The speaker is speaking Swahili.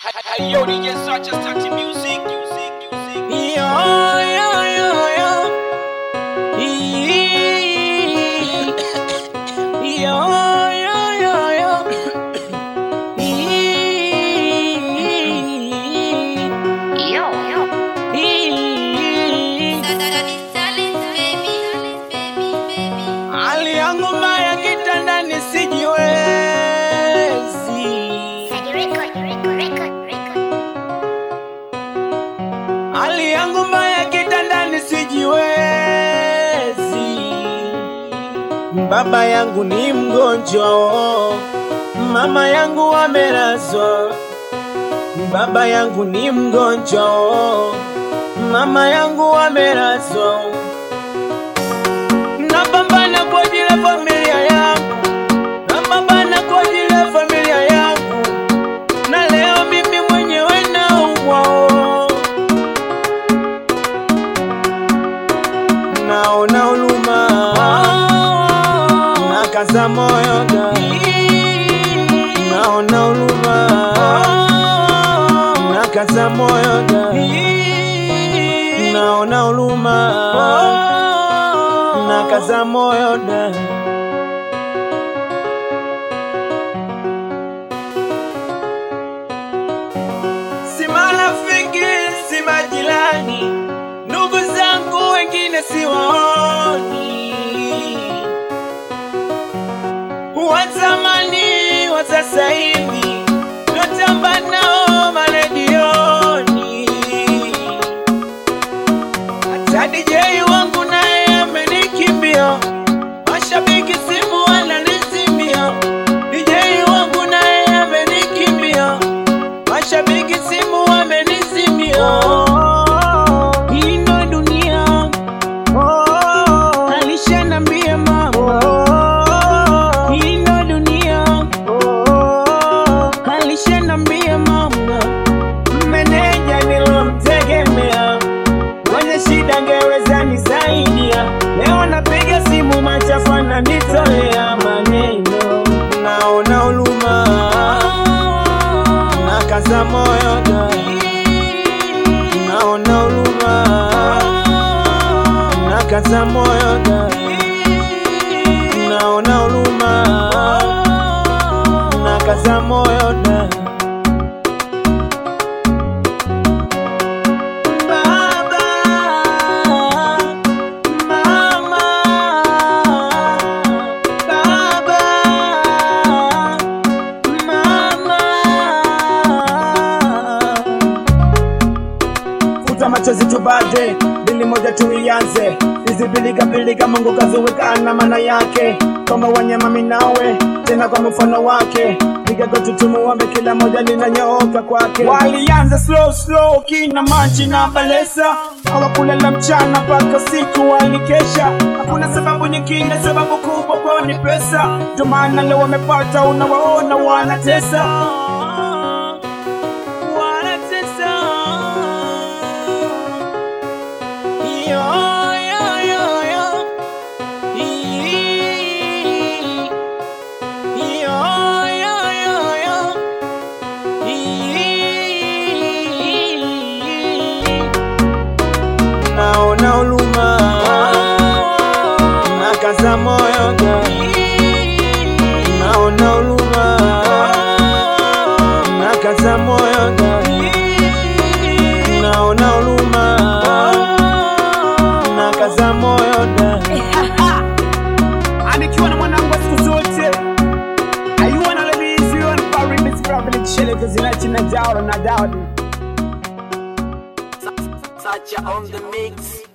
Hey, yo, DJ Such and Such music, music, music. Yo, yo, yo, yo. Ee. Yo, yo, yo, yo. Ee. Yo, yo. Ee. Hali yangu mbaya kitandani sijiwezi. Hali yangu mbaya kitandani sijiwezi. Baba yangu ni mgonjwa, mama yangu amelazwa. Baba yangu ni mgonjwa, mama yangu amelazwa. Napambana kwa ajili ya familia yangu, napambana kwa ajili ya familia yangu, na leo mimi mwenyewe naumwa. naona huruma, nakaza moyo da, naona huruma, nakaza moyo da, naona huruma, nakaza moyo da. Si marafiki, si majirani, ndugu zangu wengine siwaoni, wa zamani wa sasa hivi natamba nao maredioni. Hata DJ wangu naye amenikimbia, mashabiki simu wananizimia. DJ wangu naye amenikimbia, mashabiki simu wamenizimia. Hii ndo dunia, alishanambia mama. Hii ndo dunia, alishanambia mama. Meneja nilomtegemea mwenye shida ngeweza nisaidia. Leo napiga simu machafu ananitolea maneno, naona huruma, nakaza moyo da, naona huruma, nakaza moyo da, naona huruma, nakaza moyo da. Baba, mama, baba, mama. futa machozi tubade, bili moja tuianze, hizi biliga biliga Mungu kaziwekana maana yake, kwamba wanyama minawe tena kwa mfano wake, piga goti tumuombe, kila moja linanyooka kwake. Walianza slow slow, kina machi na balesa, hawakulala mchana mpaka siku walikesha, hakuna sababu nyingine, sababu kubwa kwao ni pesa, ndio maana leo wamepata, unawaona wanatesa. Wanatesa. Yo, yo, yo, yo. Ii. Yo, yo, yo, yo. Ii. Naona huruma, nakaza moyo da, naona huruma, nakaza moyo da, naona huruma, nakaza moyo da. Anikiwa na mwanangu wa siku zote, ayuwa na lebizi, ayuwa na pari, misi pravili, kishele, kuzinachi na jaura na daudi. Such on the mix.